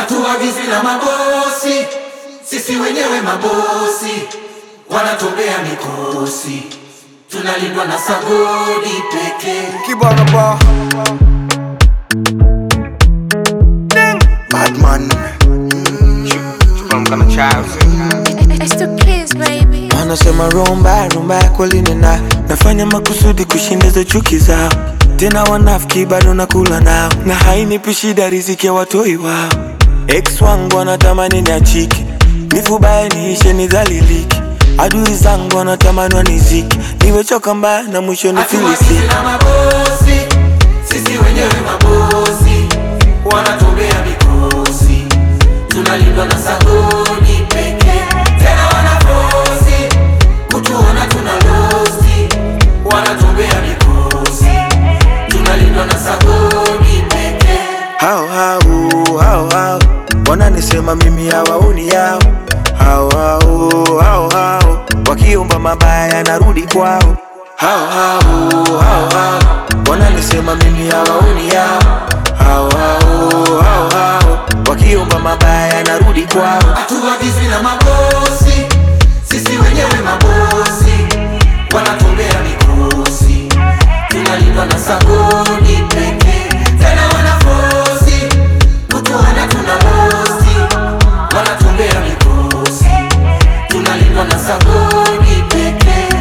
hatuagizwi na mabosi, sisi wenyewe mabosi, wanatobea mikosi, tunalindwa na sagodi pekee. Kibana ba Badman From kind of child. It's the kids, baby. Wanasema rumba rumba kweli nina nafanya makusudi kushindiza chuki zao, tena wanafiki bado nakula nao, na hainipi shida riziki ya watoi wao. Ex wangu wanatamani niachike, nifubaye niishe nidhalilike, adui zangu wanatamani waniziki, niwechoka mbaya na mwisho Hatuagizwi nifilisike. na mabosi, sisi wenyewe mabosi, wanatobea mikosi, tunalindwa na sagodi pekee. Tena wanafosi kutuona tuna losi, wanatobea mikosi, tunalindwa na sagodi pekee. hao hao hao hao wananisema mimi hawaoni yao hao hao hao hao wakiomba mabaya narudi kwao hao hao hao hao wananisema mimi hawaoni yao hao hao hao hao wakiomba mabaya narudi kwao Hatuagizwi na mabosi, sisi wenyewe mabosi, wanatobea mikosi, tunalindwa na sagodi pekee. Tena wanafosi kutuona tuna losi, wanatobea mikosi, tunalindwa na sagodi pekee.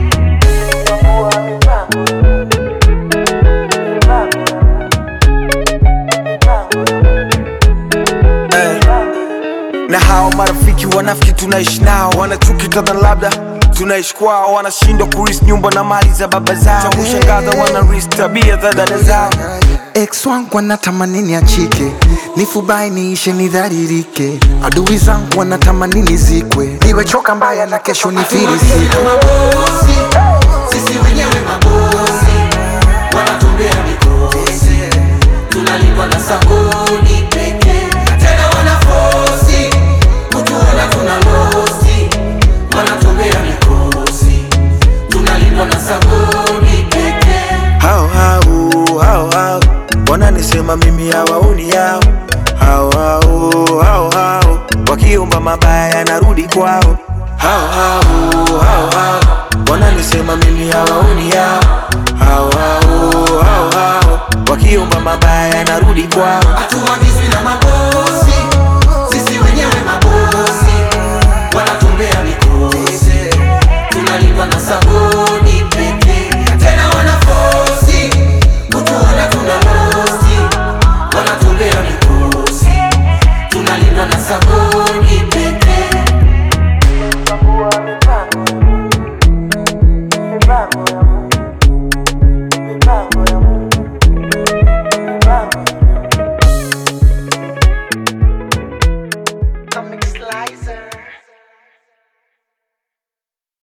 na hao marafiki wanafiki tunaishi nao wanachuki kadha labda tunaishi kwao wanashindwa kuris nyumba na mali za baba zao cha kushangaza wanaris tabia za dada zao Ex wangu wanatamani niachike, nifubai niishe nidharirike. Adui zangu wanatamani nizikwe, niwechoka mbaya na kesho nifilisike. na mabosi, sisi wenyewe mabosi, wanatobea mikosi, tunalindwa na sagodi pekee. Tena wanafosi kutuona tuna losi, wanatobea mikosi, tunalindwa na sagodi pekee. hao hao hao hao wananisema mimi hawaoni yao hao hao hao hao wakiomba mabaya narudi kwao hao hao hao hao wananisema mimi hawaoni yao hao hao hao hao wakiomba mabaya narudi kwao